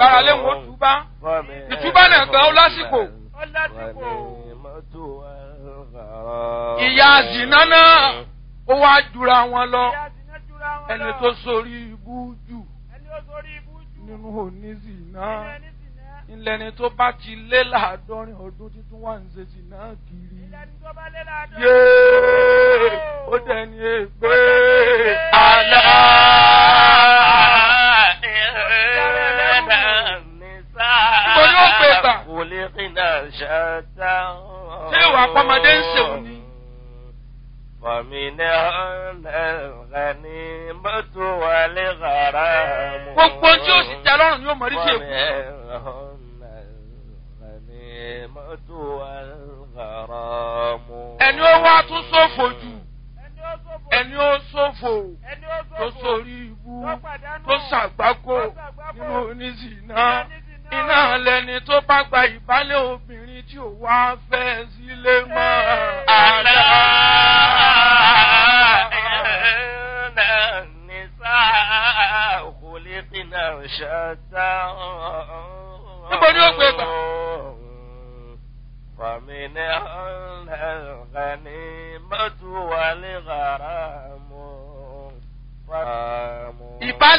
gbára lé wọn túbá ìtúbá náà gan ó lásìkò ó lásìkò. ìyá zìnà náà ó wá jura wọn lọ Ìyá zìnà jura wọn ẹni lọ. tó sórí ibú jù ẹni ó sórí ibú jù. nínú onízìnà nínú ẹni zìnà. ńlẹni tó bá ti lé láàádọ́rin ọdún títún wà ń ṣe zìnà kiri ìlànà tó bá lé láàdọ́. yéé ó dẹni ègbé àlá. Níbo ni ó gbé gbà? Ṣé ìwà àpamọ́dé ń ṣèwọ̀n ni? Fàmìnà الغنيمة والغرام gbogbo tí ó sì tẹ lọ́rùn ni ó mọ̀ rí sí èkó. الغنيمة والغرام ẹni ó wá tún ṣòfò jù ẹni ó sófò. ẹni ó ṣòfò ẹni ó tó sófò. sórí ibú tó pàdánù. tó ṣàgbákò tó ṣàgbákò. nínú oníṣìná Nínú oníṣìná. iná lẹni tó bá gba ìbálẹ̀ obìnrin tí ò wá fẹ́ sílé mọ́ ألا àlá. إن النساء خلقنا شتى Níbo ni ó gbé gbà? فمنهن الغنيمة والغرام ìbálẹ̀.